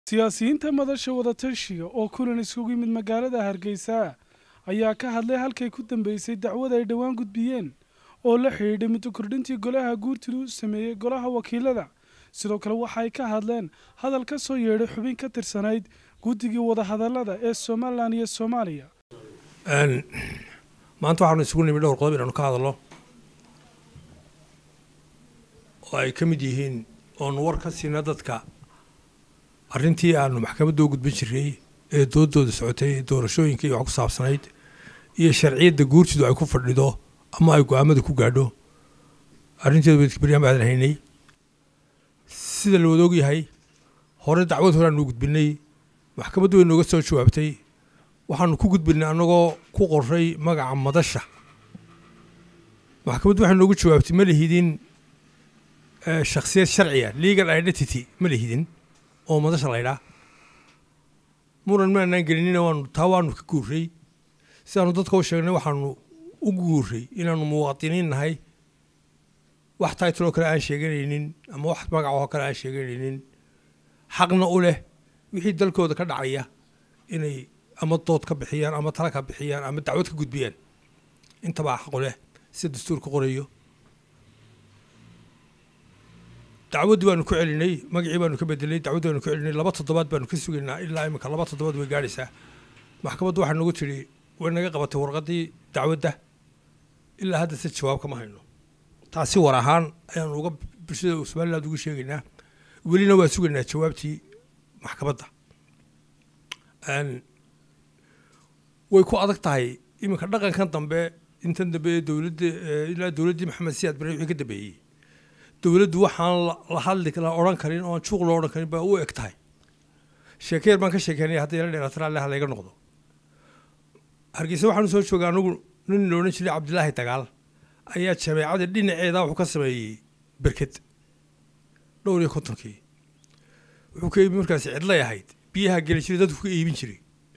siyaasiyiinta madasha wadatashiga oo kulan isugu yimid magaalada hargeysa ayaa ka hadlay halkay ku dambeysay dacwad ay dhowaan gudbiyeen oo la xidhiidhay muddo kordhintii golaha guurtidu sameeyey golaha wakiilada sidoo kale waxay ka hadleen hadal ka soo yeedhay xubin ka tirsanayd guddigii wadahadallada ee somalilan iyo soomaaliya maanta waxaanu isugu nimid dhowr qodob inaanu ka hadalno oo ay ka mid yihiin oonu war ka siina dadka arrintii aanu maxkamadda u gudbin jiray ee doodooda socotay ee doorashooyinka iyo wax ku saabsanayd iyo sharciyadda guurtidu ay ku fadhido ama ay go-aamada ku gaadho arrinteedu baryahan baadan haynay sida la wada ogyahay hore dacwad hore aanu gudbinay maxkamaddu way nooga soo jawaabtay waxaanu ku gudbinay annagoo ku qoray magaca madasha maxkamaddu waxay noogu jawaabtay ma lihidin shakhsiyad sharciya legal identity ma lihidin oo madasha laydhaa muran maanaan gelinina waanu taa waanu ka guuray sidaanu dadka u sheegnay waxaanu u guuray inaanu muwaadiniin nahay wax taytloo kale aan sheeganaynin ama wax magacoo kale aan sheeganaynin xaqna u leh wixii dalkooda ka dhacaya inay ama dood ka bixiyaan ama tala ka bixiyaan ama dacwad ka gudbiyaan intabaa xaqu leh sida dastuurka qorayo dacwaddii baanu ku celinay magacii baanu ka bedelay dacwaddii baanu ku celinay laba toddobaad baanu ka sugaynaa ilaa imika laba toddobaad way gaadhaysaa maxkamaddu waxaa nagu tidhi way naga qabatay warqaddii dacwadda ilaa hadda si jawaab kama hayno taasi war ahaan ayaanu uga bulshada somaliland ugu sheegaynaa welina waa sugaynaa jawaabtii maxkamadda way ku adag tahay iminka dhaqankan dambe intan dambe ee dowladda ilaa dowladdii maxamed siyaad bare wixii ka dambeeyey dowladdu waxaan la hadli la odhan karin oon juuq loo odhan karin baa u eg tahay sheekeer baan ka sheekeynaya hadday la dheeraatana alle halayga noqdo hargeysa waxaanu soo joogay anigu nin la odhan jiray cabdilaahi dagaal ayaa jameecada dhinaceeda wuxuu ka sameeyey berked dhowr iyo kontonkii wuxuu ka iibin markaasi cidlay ahayd biyaha geli jiray dadku ka iibin jiray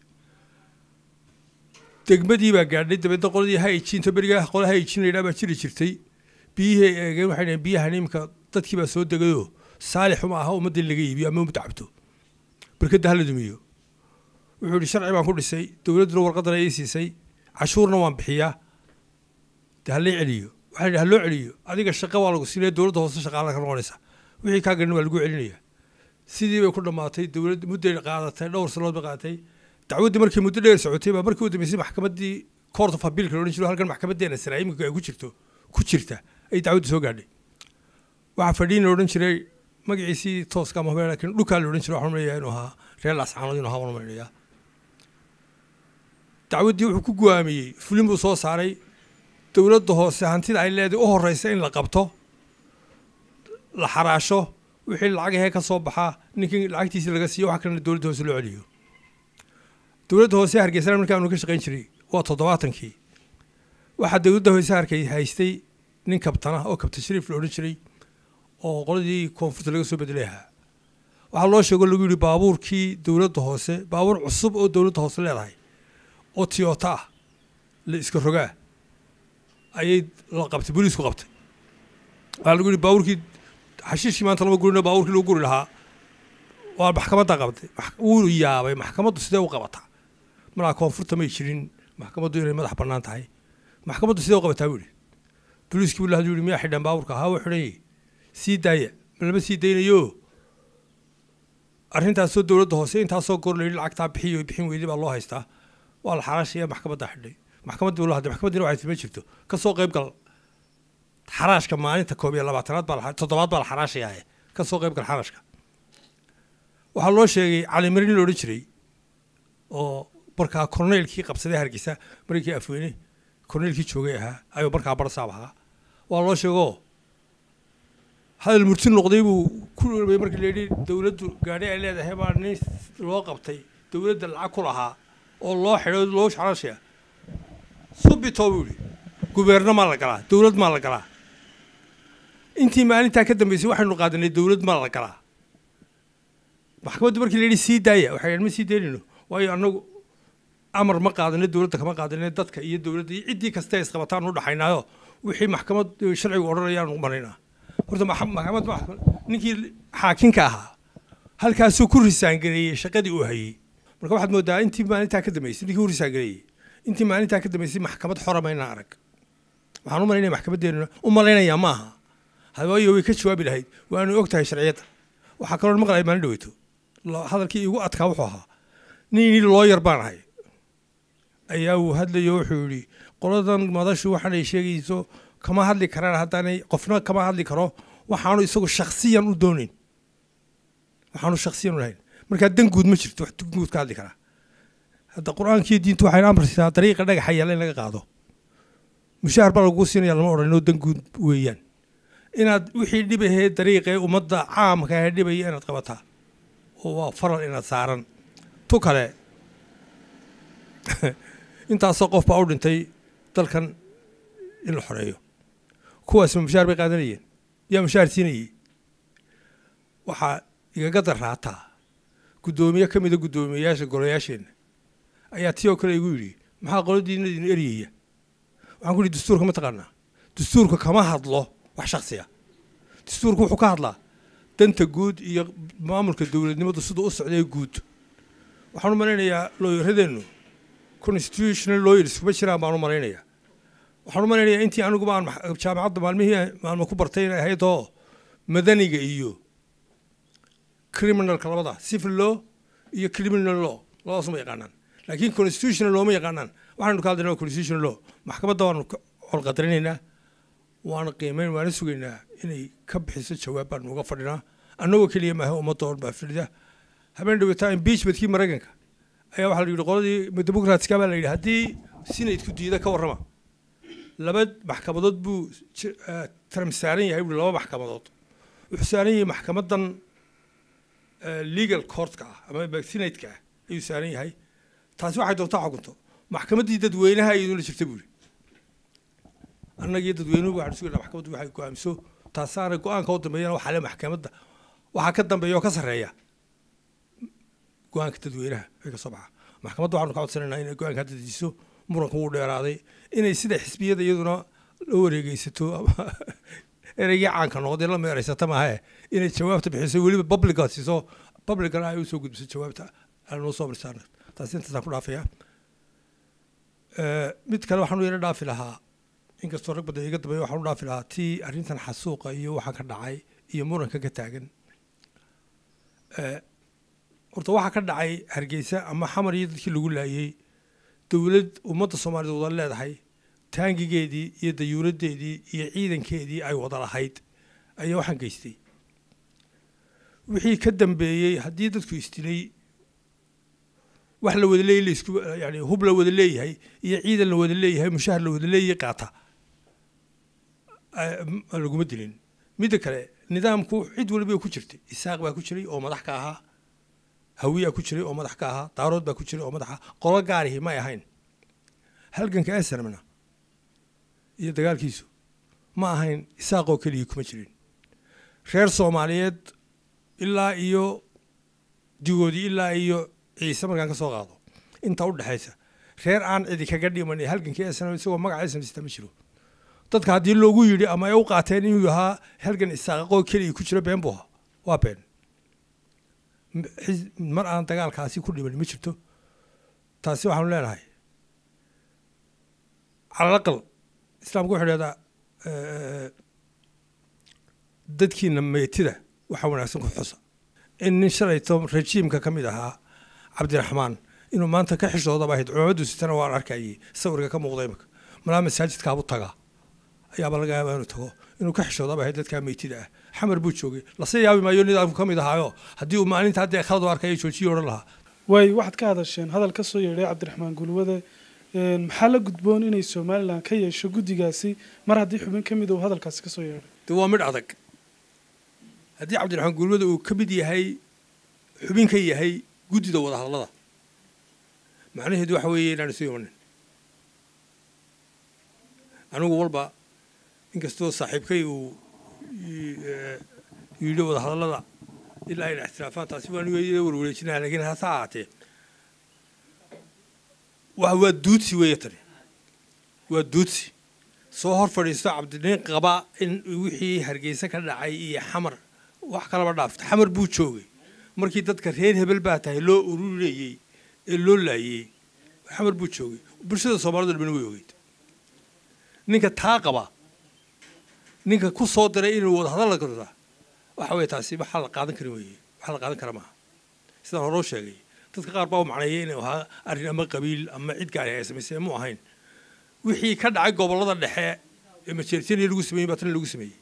degmadii baa gaadhay dabeedna qoladii haijinto berigaa qola haijin la yidhaha baa jiri jirtay biyihii ay eegeen waxay dhaheen biyahan iminka dadkii baa soo degayoo saalixuma aha ummadda in laga iibiyo ama ummadda cabto berkadda hala dumiyo wuxuu yihi sharci baan ku dhisay dowladduna warqaddana ii siisay cashuurna waan bixiyaa de halay celiyo waxaa yidhi haloo celiyo adiga shaqa waa lagu siinaya dowladda hoose shaqaala ka noqonaysa wixii kaa ganin waa lagu celinaya sidii bay ku dhammaatay dowladd mudday qaadatay dhowr sanood bay qaadatay dacwaddii markii muddo dheer socotay baa markii u dambeysay maxkamaddii court of appealka la odhan jiro halkan maxkamaddeena sare iminka ay ku jirto ku jirta ay dacwaddu soo gaadhay waxaa fadhiin la odhan jiray magaciisii tooska ama hubeen laakiin dhulkaa la odhan jiray waxaan umaleeyaa inuu ahaa reer lascaanood inuu ahaa waan umaleeyaa dacwaddii wuxuu ku go'aamiyey fulin buu soo saaray dowladda hoose hantida ay leedahay u horeysa in la qabto la xaraasho wixii lacagahee ka soo baxaa ninkii lacagtiisii laga siiyo wax kalena dowladda hoose loo celiyo dowladda hoose hargeysana markaanu ka shaqayn jiray waa toddobaatankii waxaa dowladda hoose harkay haystay nin kabtana oo kabtan shariif la odhan jiray oo qoladii koonfurta laga soo bedelay ahaa waxaa loo sheego lagu yidhi baabuurkii dowladda hoose baabuur cusub oo dowladda hoose leedahay oo tiyota ah la iska rogaa ayay la qabtay booliisku qabtay waxaa lagu yidhi baabuurkii xashiishkii maanta lama gurino baabuurkii lagu guri lahaa waa maxkamadda qabtay wuu yaabay maxkamaddu sidee u qabataa malaa koonfurta may jirin maxkamaddu inay madax bannaan tahay maxkamaddu sidee u qabataa buu yidhi booliiskii buu lahadu yidhi miyaa xidhan baabuurka haa wuu xidhan yahay sii daaya ma lama sii daynayo arrintaasoo dowladda hoose intaasoo goor la yidhi lacagtaa bixiyo bixin weyday baa loo haystaa waa la xaraashaya maxkamaddaa xidhay maxkamaddii buu la hadlay maxkamaddina waxay tima jirto ka soo qayb gal xaraashka maalinta koob iyo labaatanaad baa toddobaad baa la xaraashayaa ka soo qayb gal xaraashka waxaa loo sheegay calimarin la odhan jiray oo markaa korneylkii qabsaday hargeysa markii afweyne korneylkii joogay ahaa ayuu markaa barsaab ahaa waa loo sheegoo hadal murti noqday buu ku dhoobay markii la yidhi dowladdu gaadhi ay leedahay baa nin loo qabtay dowladda lacag ku lahaa oo loo xidho loo xaraashaya subito buu yidhi gubeerno maa la galaa dowlad maa la galaa intii maalintaa ka dambeysay waxaynu qaadanay dowlad maa la galaa maxkamaddu markii la yidhi sii daaya waxay yidhi ma sii daynayno waayo annagu amar ma qaadano dowladda kama qaadane dadka iyo dowladda iyo ciddii kasta isqabataan u dhaxaynaayo wixii maxkamad sharcigu odhanayaanu maraynaa horta maxkamad ninkii xaakinka ahaa halkaasuu ku risaangareeyey shaqadii uu hayey marka waxaad moodaa intii maalintaa ka dambeysay ninkii u risaangareeyey intii maalintaa ka dambeysay maxkamad xora maynaa arag waxaan u malaynaya maxkamaddeenuna u malaynayaa ma aha hawaayo way ka jawaabi lahayd waanu og tahay sharciyadda waxaa kaloo maqlaya maalin dhaweyto hadalkii igu adkaa wuxuu ahaa nin looyar baan ahay ayaa uu hadlayo wuxuu yidhi qoladan madashu waxaanay sheegayso kama hadli karaan haddaanay qofna kama hadli karo waxaanu isagu shaksiyan u doonayn waxaanu shaksiyan u lahayn markaa dan guud ma jirto wax guud ka hadli karaa hadda qur-aankiiyo diintu waxayna amraysaa dariiqa dhagaxa yaalla in laga qaado mushaahar baa lagu siinaya lama odhan inoo dan guud weeyaan inaad wixii dhibahee dariiqee ummadda caamka ee dhibaya inaad qabataa oo waa faral inaad saaran tu kale intaasoo qof baa u dhintay dalkan in la xoreeyo kuwaasma mushaar bay qaadanayeen yaa mushaar siinayey waxaa igaga darraataa guddoomiye ka mida guddoomiyeyaasha golayaasheenna ayaa tii oo kale igu yidhi maxaa qoladiina idin eryaya waxaan ku yidhi dastuurka ma taqaanaa dastuurka kama hadlo wax shaksiya dastuurku wuxuu ka hadlaa danta guud iyo maamulka dowladnimadu siduu u socday guud waxaan u malaynayaa looyaradeennu constitutional lawyers kuma jiraan baan u malaynayaa waxaan u malaynayaa intii aniguba aan jaamacadda maalmihii maalmo ku bartay inay ahayd oo madaniga iyo criminalka labada civil law iyo criminal law labadaas ma yaqaanaan laakiin constitutional law ma yaqaanaan waxaanu ka hadlaynaa constitutional law maxkamadda waanu holqadarinaynaa waana qiimeyn waana sugaynaa inay ka bixiso jawaab baanu uga fadhinaa annagoo keliya maaha ummadda oo baa fadhida habeen dhaweetaa impeachmentkii maraykanka ayaa waxaa la yidhi qoladii democratska baa la yidhi haddii sinaydku diida ka warrama laba maxkamadood buu trump saaran yahay buui laba maxkamadood wuxuu saaran yahay maxkamaddan legal courtka ah ama sinadeka ah ayuu saaran yahay taasi waxay doontaa xukunto maxkamaddii dadweynaha iyaduna jirta buuri annagii dadweynuhu waxaan sugaynaa maxkamaddu waxay go-aamiso taasaana go-aanka u dambeeyana waxaa le maxkamadda waxaa ka dambeeya oo ka sarreeya go-aanka dadweynaha ay ka soo baxa maxkamadda waxaanu ka codsanaynaa inay go-aanka hadda dejiso muranku wuu dheeraaday inay sida xisbiyada iyaduna la wareegeysato ama ereygii caanka noqday la meeraysata maahae inay jawaabta bixiso weliba publica siiso publicana ay usoo gudbiso jawaabta aanoo soo marsaana taasi intaasaan ku dhaafaya mid kale waxaan u yara dhaafi lahaa inkastoo rag badan iga dambeeya waxaan u dhaafi lahaa tii arrintan xasuuqa iyo waxaan ka dhacay iyo muranka ka taagan horta waxaa ka dhacay hargeysa ama xamar iyo dadkii lagu laayey dowlad ummadda soomaaliyed wada leedahay taangigeedii iyo dayuuraddeedii iyo ciidankeedii ay wada lahayd ayaa waxaan geystay wixii ka dambeeyey haddii dadku isdilay wax la wada leeyay laisku yani hub la wada leeyahay iyo ciidan la wada leeyahay mushahar la wada leeyahay qaata laguma dilin midda kale nidaamku cid waliba ku jirtay isaaq baa ku jiray oo madax ka ahaa hawiyaa ku jiray oo madax ka ahaa daarood baa ku jiray oo madaxa qolo gaarihi may ahayn halganka esrmna iyo dagaalkiisu ma ahayn isaaqoo keligii kuma jirin reer soomaaliyeed ilaa iyo digoodii ilaa iyo ciise markaan ka soo qaado inta u dhexaysa reer aan cidi kaga dhiman halgankii esrm isagoo magaca esrmsita ma jiro dadka haddii loogu yidhi ama ay u qaateen inuu yahaa halgan isaaqoo keligii ku jiro been buu ahaa waa been mar aan dagaalkaasi ku dhiman ma jirto taasi waxaanu leenahay calalaqal islaamku wuxuu dhahdaa dadkiina meetida waxaa wanaagsan ku xusa in nin shalayto rajiimka ka mid ahaa cabdiraxmaan inuu maanta ka xishoodaba ahayd cumaamaddu sitana waan arkayay sawirka ka muuqda imika malaa masaajidkaabu tagaa ayaaba laga yaabaa inuu tago inuu ka xishoodaba ahayd dadkaa meytida ah xamar buu joogay lase yaabi maayo nidaamku ka mid ahaayo haddii uu maalinta haddii khalad u arkaya joojiyo odhan lahaa waay waxaad ka hadasheen hadal ka soo yeedhay cabdiraxmaan gulwade maxaa la gudboon inay somalilan ka yeesho guddigaasi mar haddii xubin ka mid uu hadalkaasi ka soo yeedhay de waa midh adag haddii cabdiraxmaan gulwade uu ka mid yahay xubin ka yahay guddida wadahadallada macnaheedu waxa weeye inaan isu imanin anigu walba inkastoo saaxiibkay uu yidhi wadahadallada ilaa ayna ixtiraafaan taasi waan warwareejinaa lakiin hase ahaatee waa duudsi weeye tani waa duudsi soo hor fadhiisto cabdiniin qaba in wixii hargeysa ka dhacay iyo xamar wax kalaba dhaafta xamar buu joogay markii dadka reer hebel baa tahay loo ururinayey ee loo laayey xamar buu joogay bulshada soomaalida dhamina way ogeyd ninka taa qaba ninka ku soo diray inuu wada hadal la gartaa waxa weeye taasi waxaa la qaadan karin weeye waxaa la qaadan kara maaha sidaan horoo sheegay dadka qaar baa u macneeyay inuu ahaa arrin ama qabiil ama cid gaari ay samaysay mu ahayn wixii ka dhacay gobollada dhexe ee majeerteniya lagu sameeyey baa tan lagu sameeyey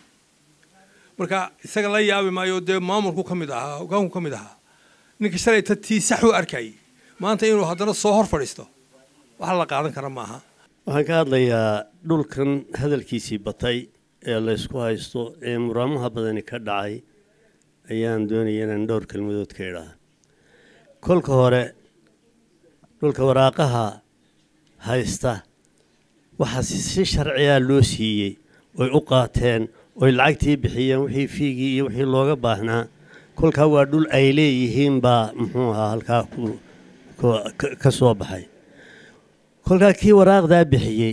marka isaga la yaabi maayo dee maamulku ka mid ahaa hogaanku ka mid ahaa ninka shalay ta tii sax u arkayay maanta inuu haddana soo hor fadhiisto waxa la qaadan kara maaha waxaan ka hadlayaa dhulkan hadalkiisii batay ee laysku haysto ee muraamaha badani ka dhacay ayaan doonaya inaan dhowr kelmadood ka idhaha kolka hore dhulka waraaqaha haysta waxaa si sharciyaa loo siiyey oy u qaateen oy lacagtii bixiyeen wixii fiigii iyo wixii looga baahnaa kolkaa waa dhul ay leeyihiin baa muxuu ahaa halkaa ka soo baxay kolkaa kii waraaqdaa bixiyey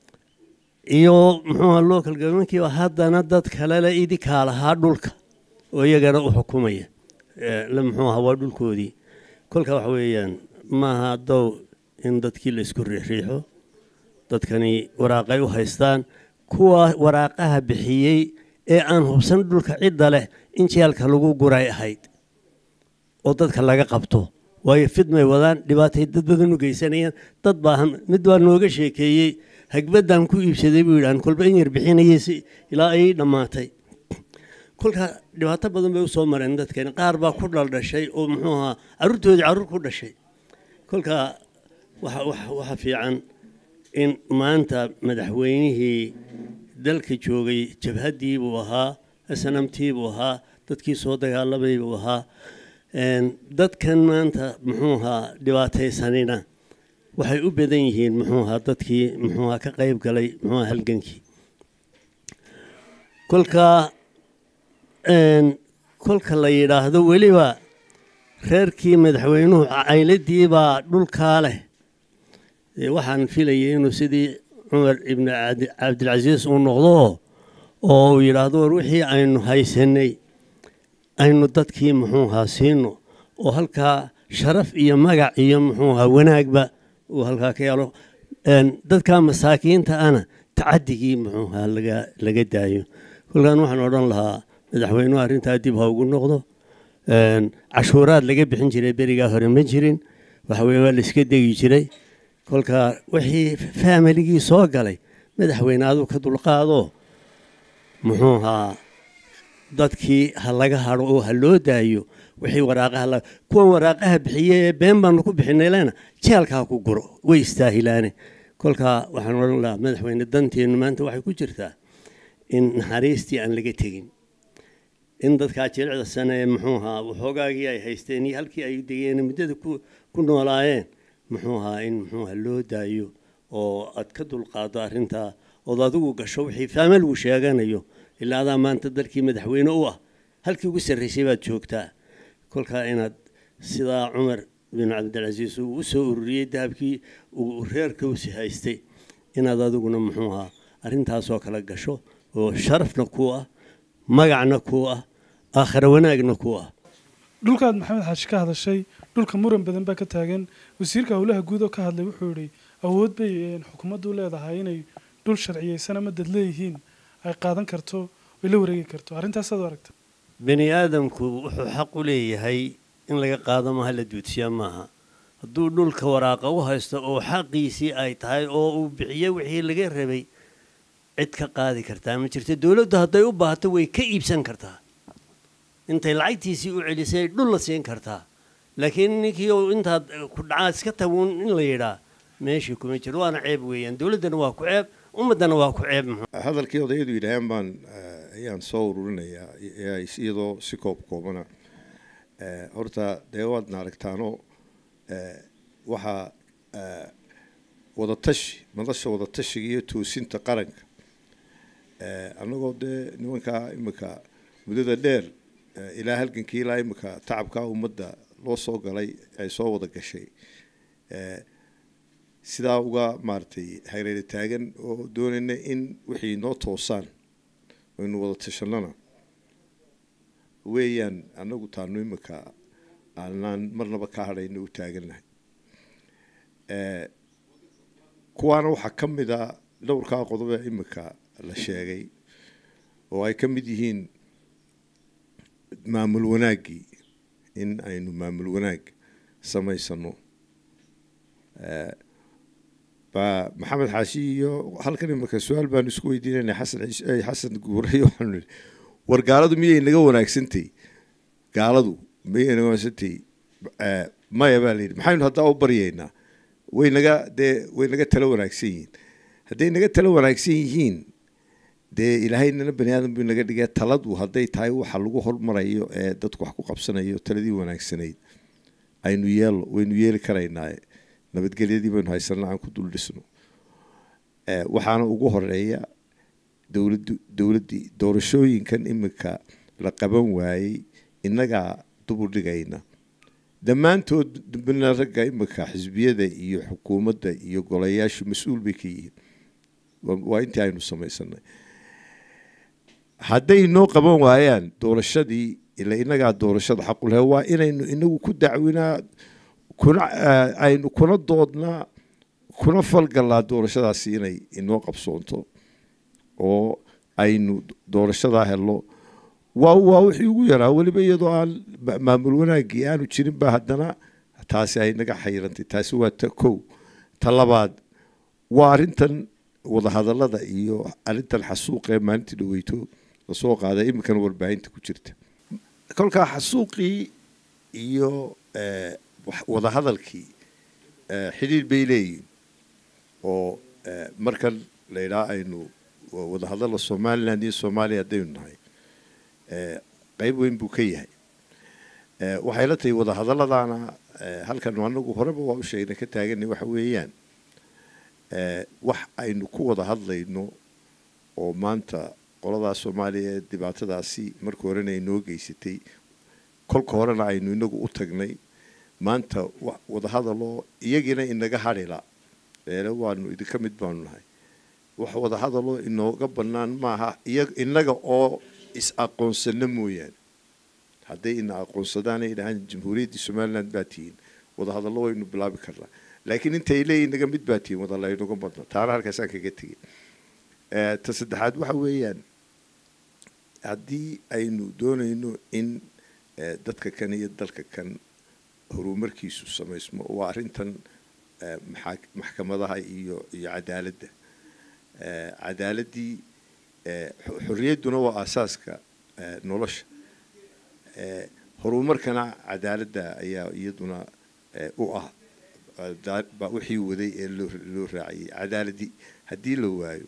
iyo muxuuha local governmentkiiba haddana dad kalele idinkaa lahaa dhulka oo iyagana u xukumaya muxuu ahaa waa dhulkoodii kolkaa waxa weeyaan maaha dow in dadkii la isku riixriixo dadkani waraaqay u haystaan kuwa waraaqaha bixiyey ee aan hubsan dhulka cidda leh in jeelka lagu guray ahayd oo dadka laga qabto waayo fidmay wadaan dhibaatay dad badan u geysanayaan dad baahan mid baa nooga sheekeeyey hagbaddan ku iibsaday buu yidhahan kolba in yar bixinayay si ilaa ay dhammaatay kolka dhibaato badan bay usoo mareen dadkani qaar baa ku dhaldhashay oo muxuu ahaa carruurtoodii carruur ku dhashay kolka waxa fiican in maanta madaxweynihii dalka joogay jabhaddii buu ahaa snamtii buu ahaa dadkii soo dagaalamay buu ahaa dadkan maanta muxuu ahaa dhibaataysanina waxay u badan yihiin muxuu ahaa dadkii muxuu ahaa ka qayb galay muxuu ahaa halgankii kolka kolka la yidhaahdo weliba reerkii madaxweynuhu cayladii baa dhulkaa leh waxaan filayay inuu sidii cumar ibni cabdilcasiis uu noqdo oo uu yidhaahdo war wixii aynu haysanay aynu dadkii muxuu ahaa siino oo halkaa sharaf iyo magac iyo muxuu ahaa wanaagba uu halkaa ka yeelo dadka masaakiinta ana tacadigii muxuu ahaa laga laga daayo kolkaan waxaan odhan lahaa madaxweynuhu arrintaa dib ha ugu noqdo cashuuraad laga bixin jiray berigaa hore ma jirin waxaweye waa la iska degi jiray kolka wixii faamiligii soo galay madaxweyne aduu ka dulqaado muxuu ahaa dadkii ha laga hadho oo ha loo daayo wixii waraaqaha kuwan waraaqaha bixiye ee been baanu ku bixinay lena jeelkaa ku guro way istaahilaane kolka waxaan odhan lahaa madaxweyne danteennu maanta waxay ku jirtaa in naxariistii aan laga tegin in dadkaa jilicda sane ee muxuu ahaa waxoogaagii ay haysteen iyo halkii ay degeen muddada ku noolaayeen muxuu ahaa in muxuu ahaa loo daayo oo aad ka dulqaado arrintaa ood adigu gasho wixii faamilgu sheeganayo ilaa adaa maanta dalkii madaxweyne u ah halkii ugu sarraysay baad joogtaa kolkaa inaad sidaa cumar bin cabdilcasiis uu u soo ururiyey dahabkii uu reerka usi haystay inaad adiguna muxuu ahaa arrintaasoo kale gasho oo sharafna ku ah magacna ku ah aakhira wanaagna ku ah dhulkaad maxamed xaashi ka hadashay dhulka muran badan baa ka taagan wasiirka howlaha guud oo ka hadlay wuxuu yidhi awood bay xukuumaddu leedahay inay dhul sharciyeysan ama dad leeyihiin ay qaadan karto ay la wareegi karto arrintaasaad u aragta bani aadamku wuxuu xaq u leeyahay in laga qaado maaha la duudsiya maaha hadduu dhulka waraaqa u haysto oo xaqiisii ay tahay oo uu bixiyo wixii laga rabay cid ka qaadi kartaa ma jirto dowladdu hadday u baahato way ka iibsan kartaa intay lacagtiisii u celisay dhul la siin kartaa laakiin ninkii intaad ku dhacaa iska taguun in la yidhaa meeshii kuma jiro waana ceeb weeyaan dowladdana waa ku ceeb ummaddana waa ku ceeb hadalkii odayadu yidhaaheen baan ayaan soo ururinayaa iyadoo si koob koobana horta dee waadna aragtaano waxaa wadatashi madasha wadatashiga iyo toosinta qaranka annagoo dee nimankaa imika muddada dheer ilaa halgankii ilaa imika tacabkaa ummadda loo soo galay ay soo wada gashay sidaa uga maaragtay hareere taagan oo doonayna in wixii noo toosaan aynu wada tashanana weeyaan annagu taanu imika aanaan marnaba ka hadhayno u taagannahay kuwaana waxaa ka mid a dhowrkaa qodobe imika la sheegay oo ay ka mid yihiin maamul wanaaggii in aynu maamul wanaag samaysano ba maxamed xaashi iyo halkan imika su-aal baanu isku weydiinayna xasan xasan guuray waxaanu nihi war gaaladu miyay naga wanaagsantay gaaladu miyay naga wanaagsantay maya baa layidhi maxaynu haddaa u baryaynaa way naga dee way naga talo wanaagsan yihiin hadday naga talo wanaagsan yihiin dee ilaahaynana bani aadam buu naga dhigay taladu hadday tahay waxa lagu hormarayo ee dadku wax ku qabsanayo taladii wanaagsanayd aynu yeelo waynu yeeli karaynaa nabadgelyadii baynu haysanaa aan ku dul dhisno waxaana ugu horeeya dowladdu dowladdii doorashooyinkan imika la qaban waayey innagaa dubul dhigayna dhammaantood dambena ragga imika xisbiyada iyo xukuumadda iyo golayaashu mas-uul bay ka yihiin waa intii aynu samaysanay hadday noo qaban waayaan doorashadii ila innagaa doorashada xaqulhe waa inaynu inagu ku dacwinaa kuna aynu kuna doodnaa kuna falgallaa doorashadaasi inay inoo qabsoonto oo aynu doorashadaa helno waa waa wixii ugu yaraa weliba iyadoo aan maamul wanaaggii aanu jirin ba haddana taasi ay naga xayrantay taasi waa ta kow ta labaad waa arrintan wadahadallada iyo arrintan xasuuqee maalintii dhaweyto lasoo qaaday iminkana warbaahinta ku jirta kolkaa xasuuqii iyo wadahadalkii xidhiir bay leeyihin oo markan la yidhaha aynu wadahadalla somaliland iyo soomaaliya haddaynu nahay qeyb weyn buu ka yahay waxay la tahay wadahadalladaana halkan anagu horeba waa u sheegnay ka taaganay waxa weeyaan wax aynu ku wada hadlayno oo maanta qoladaa soomaaliya ee dhibaatadaasi marka horena ay noo geysatay kolka horena aynu inagu u tagnay maanta wadahadaloo iyagiina inaga hadhila eele waanu idinka mid baanu nahay wax wadahadaloo inooga bannaan maaha inaga oo is-aqoonsano mooyaane hadday ina aqoonsadaanay idhahaan jamhuuriyaddii somaliland baa tihiin wadahadallo waynu bilaabi karnaa laakiin intay leeyihin naga mid baa tihiin wadalla inaga badna taana halkaasaan kaga tegay ta saddexaad waxa weeyaan haddii aynu doonayno in dadka kan iyo dalka kan horumarkiisu samaysmo waa arrintan maxkamadaha iyo iyo cadaaladda cadaaladdii xorriyadduna waa aasaaska nolosha horumarkana cadaaladda ayaa iyaduna u ah wixii waday ee loo raaciyey cadaaladdii haddii la waayo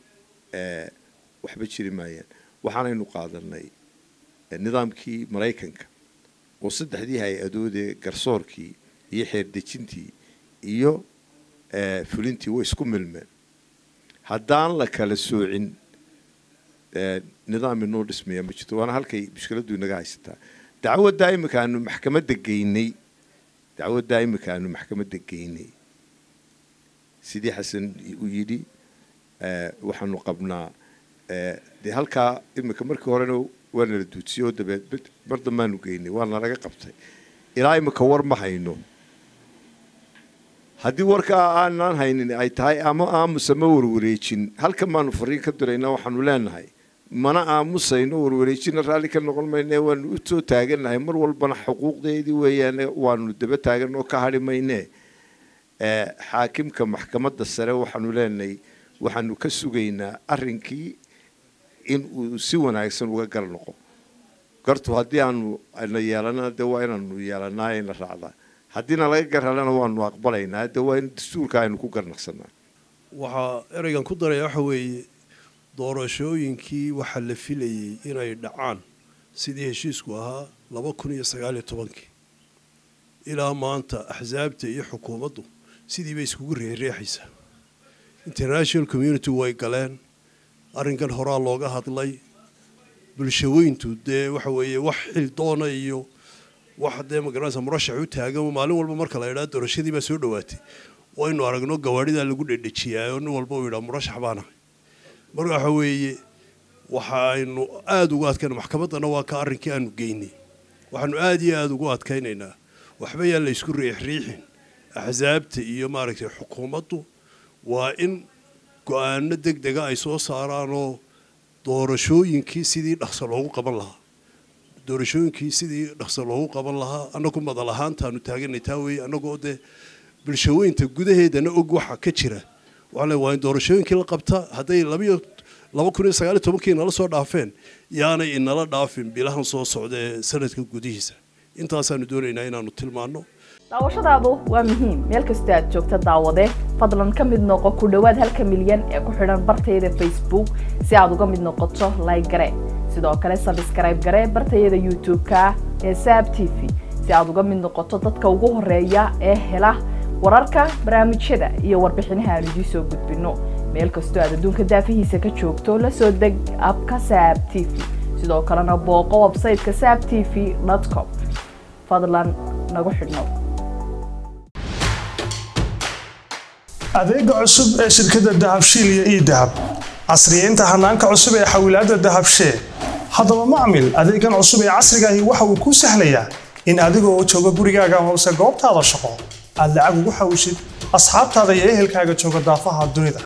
waxba jiri maayaan waxaanaynu qaadanay nidaamkii maraykanka oo saddexdii hay-adoodee garsoorkii iyo xeerdejintii iyo fulintii way isku milmeen haddaan la kala soocin nidaam inoo dhismaya ma jirto waana halkay mushkiladdu inaga haysataa dacwaddaa imika aanu maxkamadda geynay dacwaddaa imika aanu maxkamadda geynay sidii xasan u yidhi waxaanu qabnaa dee halkaa imika markii horena waa nala duudsiyey oo dabeed mar dambaanu geynay waa nalaga qabtay ilaa imika war ma hayno haddii warkaa aanaan haynin ay tahay ama aamusa ma warwareejin halkan baanu fariin ka diraynaa waxaanu leenahay mana aamusayno warwareejina raalli ka noqon mayne waanu u soo taagannahay mar walbana xuquuqdeedii weeyaane waanu daba taagan oo ka hadhi mayne xaakimka maxkamadda sare waxaanu leenahay waxaanu ka sugaynaa arrinkii in uu si wanaagsan uga gar noqo gartu haddii aanu na yeelana dee waa inaanu yeelanaa ina raacdaa haddiina laga gar helana waanu aqbalaynaa dee waa in dastuurka aynu ku garnaqsanaa waxaa ereygan ku daraya waxa weeye doorashooyinkii waxaa la filayey inay dhacaan sidii heshiisku ahaa laba kun iyo sagaaliyo tobankii ilaa maanta axsaabta iyo xukuumaddu sidii bay iskugu reereexaysaa international community way galeen arrinkan horaa looga hadlay bulshaweyntu dee waxa weeye wax xildoona iyo wax dee magaranaysa murashax u taagan maalin walba marka la idhaa doorashadii baa soo dhowaatay waynu aragno gawaadhidaa lagu dhedhejiyaa oo nin walba uu yidhaa murashax baanahay marka waxa weeye waxaaynu aada ugu adkayna maxkamaddana waa ka arrinkii aanu geynay waxaanu aada iyo aada ugu adkaynaynaa waxba yaan la isku riixriixin axsaabta iyo maaragtay xukuumaddu waa in go-aano deg dega ay soo saaraanoo doorashooyinkii sidii dhaqso loogu qaban lahaa doorashooyinkii sidii dhaqso loogu qaban lahaa annagu madal ahaantaanu taaganay taa weeye annagoo dee bulshooyinta gudaheedana og waxa ka jira waxaa le waa in doorashooyinkii la qabta hadday labayo laba kun iyo sagaal iyo tobankii nala soo dhaafeen yaanay inala dhaafin bilahan soo socda ee sanadka gudihiisa intaasaanu doonaynaa inaanu tilmaanno daawashadaadu waa muhiim meel kastoo aad joogta daawade fadlan ka mid noqo ku dhowaad halka milyan ee ku xidhan bartayada facebook si aad uga mid noqoto like gare sidoo kale sabskrayb gare bartayada youtube-ka ee saab t v si aad uga mid noqoto dadka ugu horeeya ee hela wararka barnaamijyada iyo warbixinaha aan idiin soo gudbino meel kastoo aad adduunka daafihiisa ka joogto la soo deg abka saab t v sidoo kalena booqo websayteka saab t v com fadlan nagu xidhnow adeega cusub ee shirkadda dahabshiil iyo ii dahab casriyeynta hanaanka cusub ee xawilaadda dahabshee haddaba macmil adeegan cusub ee casrigaahi waxa uu kuu sahlayaa in adigoo jooga gurigaaga hoose goobtaada shaqo aad lacag ugu xawishid asxaabtaada iyo ehelkaaga jooga daafaha dunida